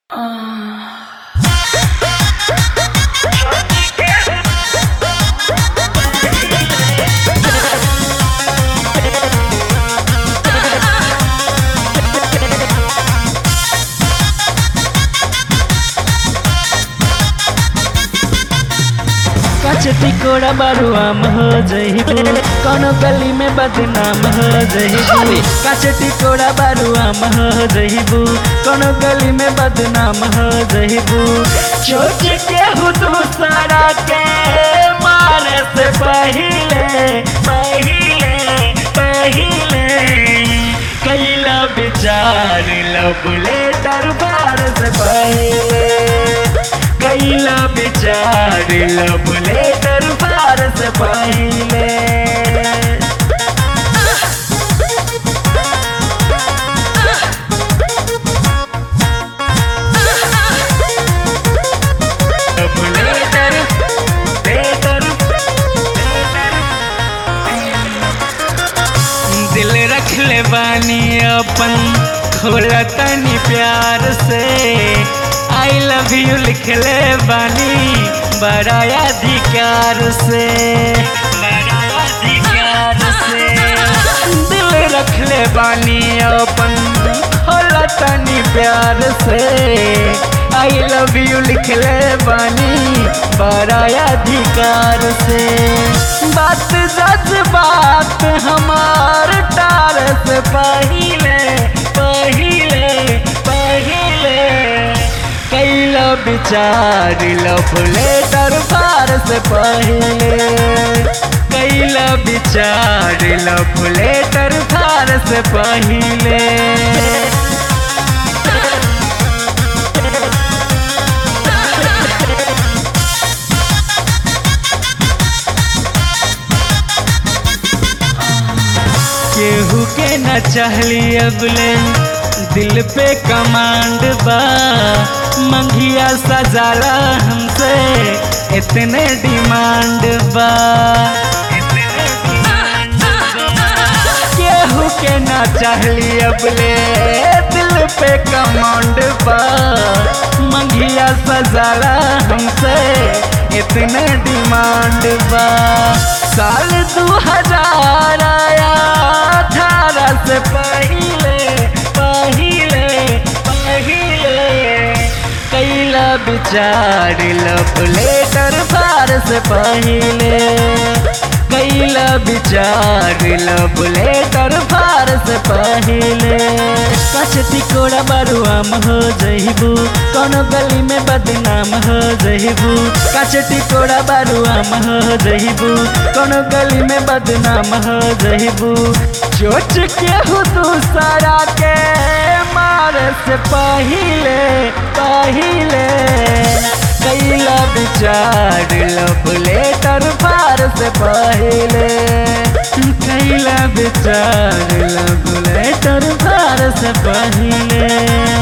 चटी कोड़ा बारुआम हो जइबू कौनो गली में बदनाम हो जइबू काचटी कोड़ा बारुआम हो जइबू कौनो गली में बदनाम हो जइबू चोट के हुदू सारा के मारे से पहिले पहिले पहिले कैला विचार लबले दरबार से पहिले कैला विचार लबले दरबार से पहिले लबले दर बेदर दिल रख ले बानी अपन खोला तनी प्यार से आई लव यू लिख ले बानी बड़ा अधिकार से बड़ा अधिकार से दिल रख ले बानी अपन खोला तनी प्यार से आई लव यू लिख ले बानी बड़ा अधिकार से बात सच बात हमार टार से पहिले पहिले पहिले कैला विचार लफले दरबार से पहिले कैला विचार लफले दरबार से पहिले केहू के न चाहली अगले दिल पे कमांड बा मंगिया सजाला हमसे इतने डिमांड बा केहू के न चाहली अबले दिल पे कमांड बा मंगिया सजाला हमसे इतने डिमांड बा साल दू हजार आया अठारह से पहिले पहिले पहिले कैला विचार लफले दरबार से पहिले कैला विचार लफले दरबार से पहिले कचती कोड़ा बरुआम हो जइबू कौनो गली में बदनाम हो जइबू कचटी कोड़ा बरुआम हो जइबू कौनो गली में बदनाम हो जइबू चोट के हो तू सारा के मारे से पहिले पहिले कैला विचार लबले दरबार से पहिले कैला विचार लबले दरबार से पहिले